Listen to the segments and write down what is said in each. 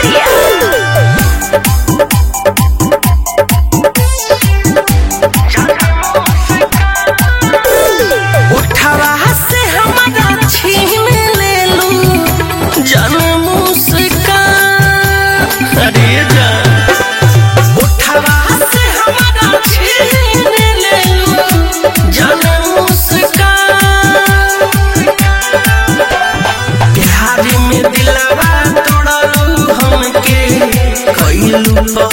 भोजपुरिया उठवा से हमारा छीन ले लू जन मुस्कान अरे जान उठवा से हमारा छीन ले लू जन मुस्कान प्यार में दिलवा तोड़लू हमके कइलू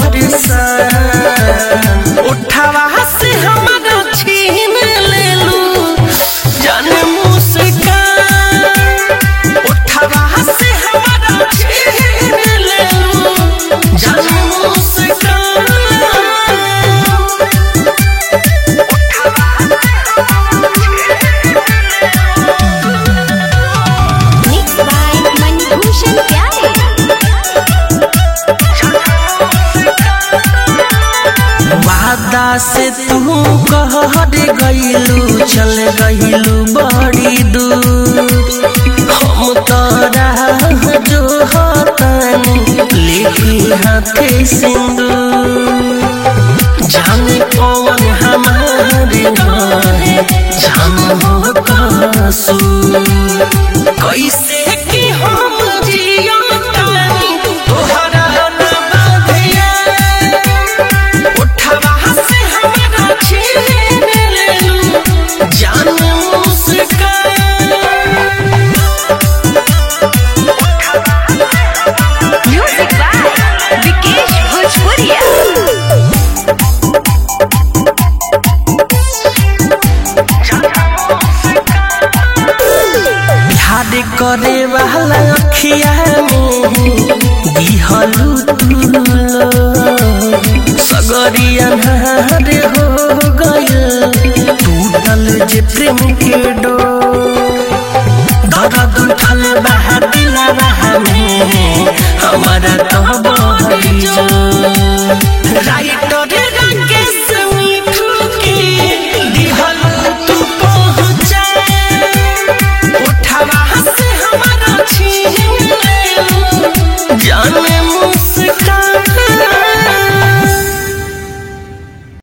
परेशान उठवा से हमारा छीन ले लू जन मुस्कान उठवा से हमारा छीन ले लू जन मुस्कान मिक्स बाय मनभूषण प्यारे वादा से तू कहर गईलू चल गईलू बड़ी दूर हम तोरा जो हतानी लेके हाथे सिंदूर जाने कौन हमारे घरे जान हो कसूर कैसे कि हम जियो तानी तोहरा ना बाधिया उठवा से हमारा छीन लेलू जान मुस्कान म्यूजिक बाय विकेश भोजपुरिया प्यार करे वाला अखिया में दिहलू तुलो सगरी अन्हार हो गयल टूटल जे प्रेम के डोर